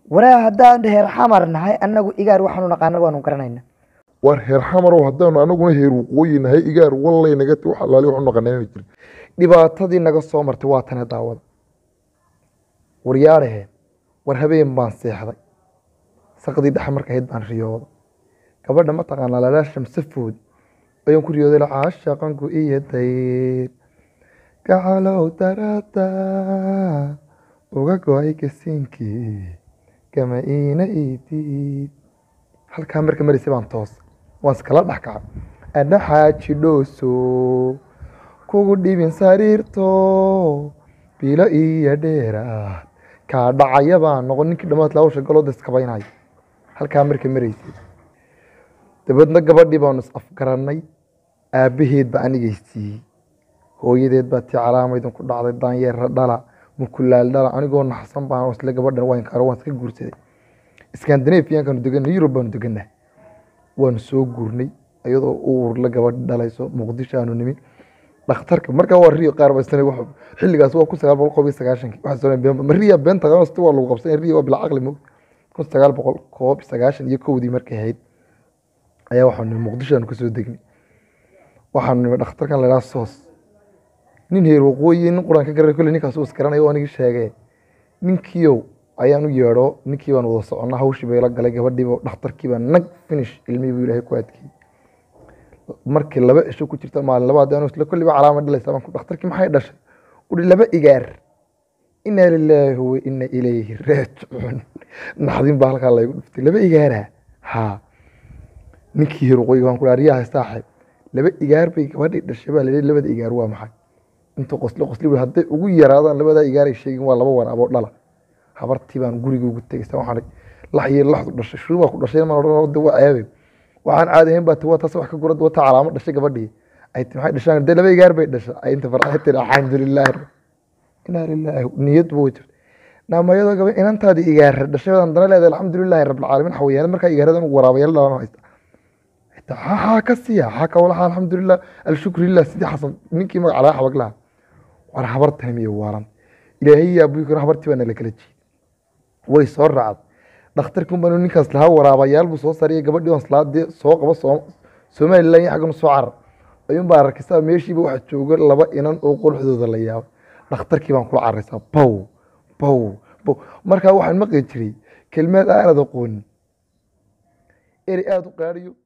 waraa haddaan heer xamar nahay annagu igaar waxaanu naqaana waanu garanayna war heer xamarow haddaanu anaguna heer waqooyi nahay igaar wallay naga ti wax alaali waxu naqanayna jira dhibaatadii naga soo martay waa tane daawada waryaadhaheen war habeen baan seexday saqdii dhexe marka ahayd baan riyooda gabadha mataqaanaa lalaa shamsafood ayaan ku riyooday caashaqanku iyo dayr gacalow darada uga go-ay gasiinkii gama iina idiid halkaa marka maraysay baan toos waan iskala dhex kacay adhaxaaji dhooso kugu dhibin sariirto bilo iyo dheeraad kaa dhacaya baan noqon ninkii dhammaad laawsha galooda iskabaynaya halkaa marka maraysay dabeedna gabadhii baanu is afgarannay aabbaheed baa anigaysiiyey hooyadeed baa tii calaamaydin ku dhacday daanyeera dhala mukulaal dhala anigoo naxsan baan isla gabadhan waan karo waan iska guursaday iskandinafiyankanu deganay yurub baanu deganaa waanu soo guurnay iyadoo uurla gabadh dhalayso muqdisho aanu nimi dhakhtarka markaa waa riyo qaar baysana wax xilligaas waa kun sagaal boqol koob iyo sagaashankii waxaa soo been ma riya beenta qabanasta waa lagu qabsan riya waa bilaa caqli mog kun sagaal boqol koob iyo sagaashan iyo kowdii markay ahayd ayaa waxaanu nimi muqdisho aanu kasoo degnay waxaanu nimi dhakhtarkan la idhaha soos nin heer waqooyi nin quraan ka garay kolle ninkaas uu isgaranayo oo anigii sheegee ninkiiow ayaan u yeedho ninkii baan wada soconnaa hawshii bay la galay gabadhiiba dhakhtarkii baa nag finish ilmihii buu ilaahay ku adkeeyey markii laba cisho ku jirta maalin labaad anu isla kolliba calaama dhalaysa baan ku dhakhtarkii maxay dhashay uhi laba igaar inaa lilaahi wa ina ilayhi raajicuun naxdin baa halkaa laygu dhuftay laba igaara haa ninkii heer waqooyi baan ku dhaha riyaha saaxib laba igaar bay gabadhii dhashay baa layidhi labada igaar waa maxay intuu qosli qosli buu hadday ugu yaraadaan labadaa igaaray sheegin waa laba waraaboo dhala habartii baan guriga ugu tegaysa waxaan lax iyo laxdu dhashay shuru baa ku dhashay maan odhan de waa ceebay waxaan caadi ahayn baa tiwa taas wax ka gurad wata calaamo dhashay gabadhii ay ti maxay dhashaan dee laba igaar bay dhashay ay inta farxay tiri alxamdulilah inaa lilaahi niyad buu jirta naamayadoo gaba inantaadii igaara dhashay haddana leedahay alxamdulilaahi rabbilcaalamiin xawayaan markaa igaaradan waraabaya dhalan haysta haa ka siiya haa ka walaha alxamdulilah alshukru lilah sidii xasan ninkii magaca laga xabag lahaa war habartan miyo waalan ilaahay yaa buyukana habartii baa nala kala jiiday way soo raacday dhakhtarkii unbaa ninkaas lahaa waraabayaal buu soo saariyay gabadhii on salaadii soo qaba somalilan iyo xaggana soo carar ayuun baa arkaysaa meeshiiba waxaa jooga laba inan oo quruxdooda la yaabay dhakhtarkii baan kula caraysaa bow bow bow markaa waxaan maqli jiray kelmaad aanad aqoonin eri aada u qaariyo